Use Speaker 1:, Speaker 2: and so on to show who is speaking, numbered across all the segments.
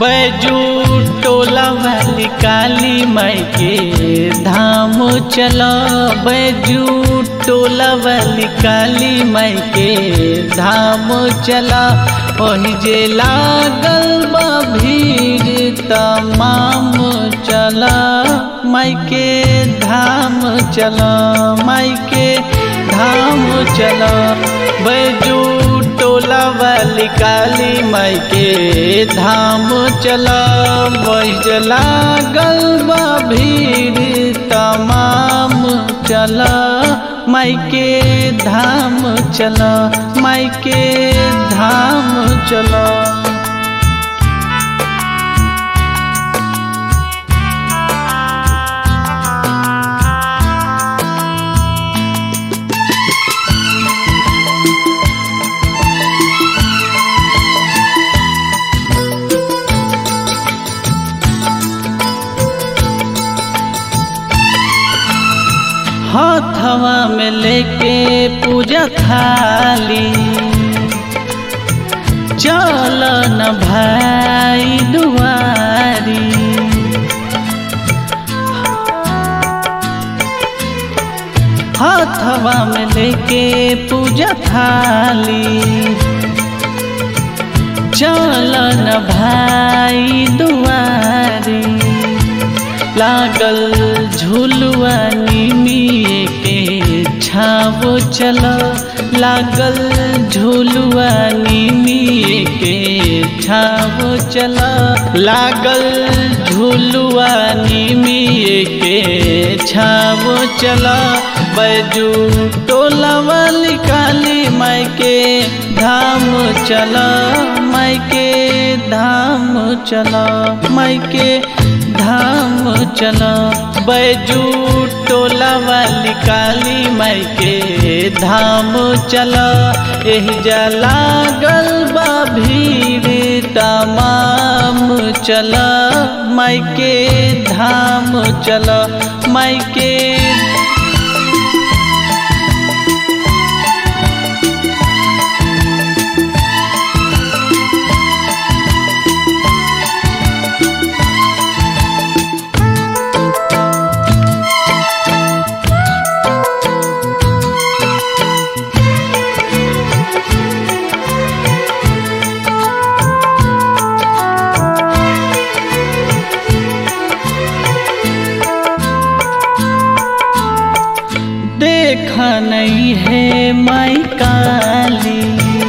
Speaker 1: बैजू टोला वाली काली माई के धाम चला बैजू टोला वाली काली माई के धाम चला वही जे लागल बा भीड़ तमाम चला माई के धाम चला माई के धाम चला बैजू टोला वाली काली माई के धाम चला बजला गलबा भीड़ तमाम चला माई के धाम चला माई के धाम चला हाथवा में लेके पूजा थाली चल न भाई दुआरी हाथवा में लेके पूजा थाली चल न भाई दुआरी लागल झुलुआ निमिए के छावो चल लागल झुलुआ निमिए के छावो चल लागल झुलुआ निमिए के छावो चल बैजू टोला वाली काली माई के धाम चल माई के धाम चल माई के धाम चला बैजू टोला वाली काली माई के धाम चला एह जला गलबा भीड़ तमाम चला माई के धाम चला माई के देखा नहीं है माई काली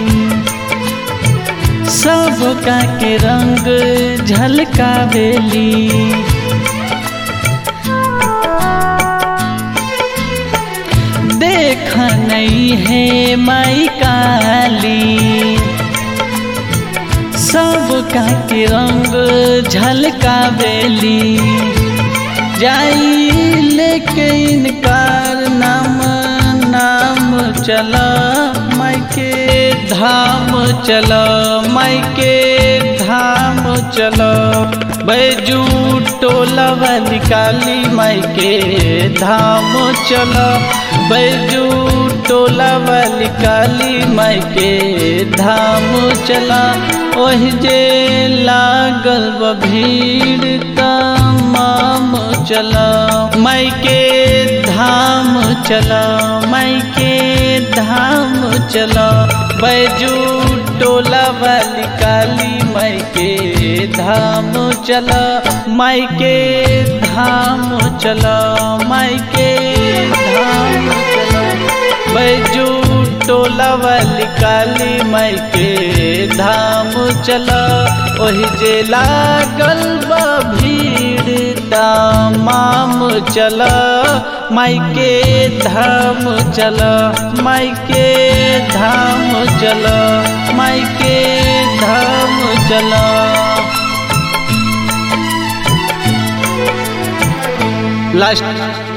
Speaker 1: सबका के रंग झलकावेली देखा नहीं है माई काली सबका के रंग झलकावेली जाई लेके इनकार नाम नाम चला माई के धाम चला माई के धाम चला बैजू टोला वाली काली माई के धाम चला बैजू टोला वाली काली माई के धाम चला ओह जे लागल ब भीड़ तमाम चला माई के धाम चला माई के धाम चला बैजू टोला वाली काली माई के धाम चला माई के धाम चला माई के धाम चला बैजू टोला वाली काली माई के धाम चला ओही जे लागल बा भीड़ तमाम चला माई के धाम चला माई के धाम चला माई के धाम चला लास्ट